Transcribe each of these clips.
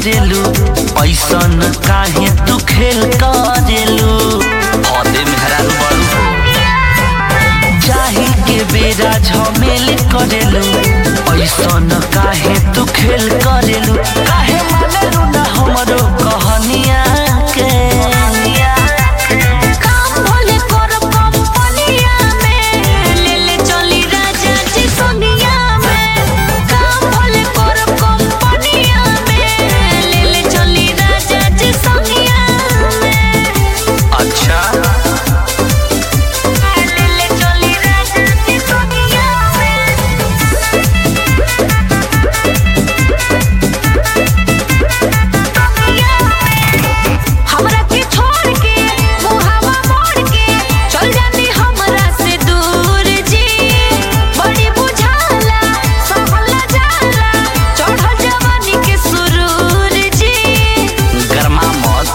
करेलू ऐसन काहे तू खेल करेलू हदे मेहरारू बड़ू हो चाही के बेरा झमेल करेलू ऐसन काहे तू खेल करेलू काहे मानेलू ना हमरो कहनिया के काम भले करब कंपनिया में ले ले चली राजा जी सोनिया में काम भले करब कंपनिया में ले ले चली राजा जी सोनिया में अच्छा ले ले चली राजा जी सोनिया में हमरा के छोड़ के मुहावा मोड़ के चल जानी हमरा से दूर जी बड़ी बुझाला सहला जाला चढ़ल जवानी के सुरूर जी गरमा मत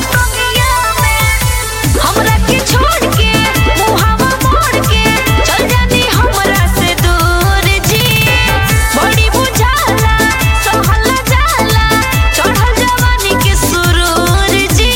हमरा के छोड़ के मुहावा मोड़ के चल जानी हमरा से दूर जी बड़ी बुझाला सहला जाला चढ़ल जवानी के सुरूर जी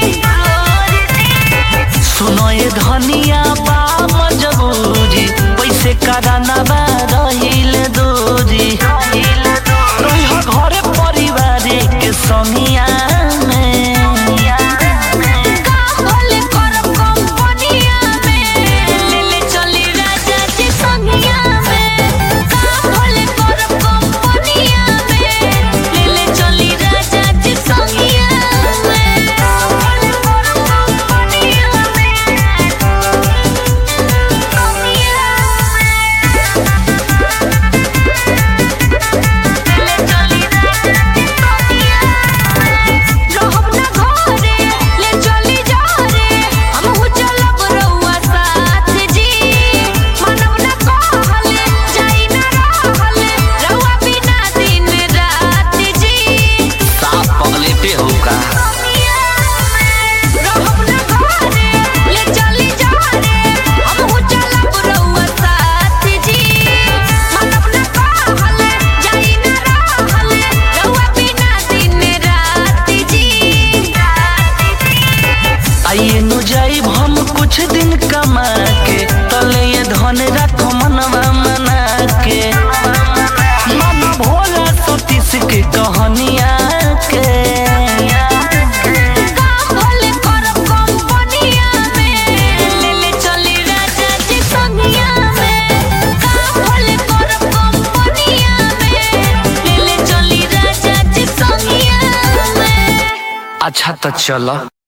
सुनो ये धनिया बा मजबूरी पैसे कराना बा रहिल दूरी रही हो घरे परिवार के संगिया में काम भले करब कंपनिया में ले ले चली राजा जी संगिया में काम भले करब कंपनिया में ले ले चली राजा जी संगिया में काम भले करब कंपनिया में ले ले चली राजा जी संगिया रहब ना घरे ले चली जा रे हमहू चलब रउआ साथ जी मनब ना कहले जाई ना रहले रउआ बिना दिन रात जी साफ पगले पे हो का रहब ना घरे ले चली जा रे हमहू चलब रउआ साथ जी मनब ना कहले जाई ना रहले रउआ बिना दिन रात जी आइए नु जाइब हम कुछ दिन कमा के तले ये धन रखो मनवा मना के मन भोला सतीश के कहनिया के काम भले करब कंपनिया में ले ले चली राजा जी संगिया में काम भले करब कंपनिया में ले ले चली राजा जी संगिया में अच्छा तो चलो